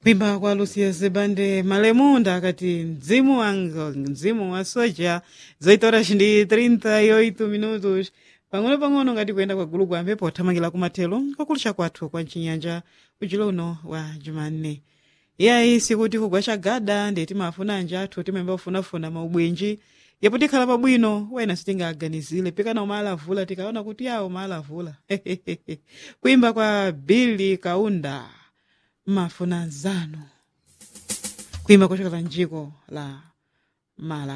kuimba kwa lucia zebande malemunda akati mzimu wanga mzimu wa soja zoitora chindi 38 minutos pang'ono pang'ono ngati kuyenda kwa gulu kwambe pothamangira kumathelo kwakulisha kwathu kwa mchinyanja ujulo uno wa jumanne iyayi sikuti kugwa chagada ndi timafuna anje athu timayamba kufunafuna maubwenji yapo tikhala pabwino wena sitingaganizire pikana umalavula tikaona kuti yawo umalavula kuimba kwa billy kaunda mafunanzano kuimba kuchokera njiko la mala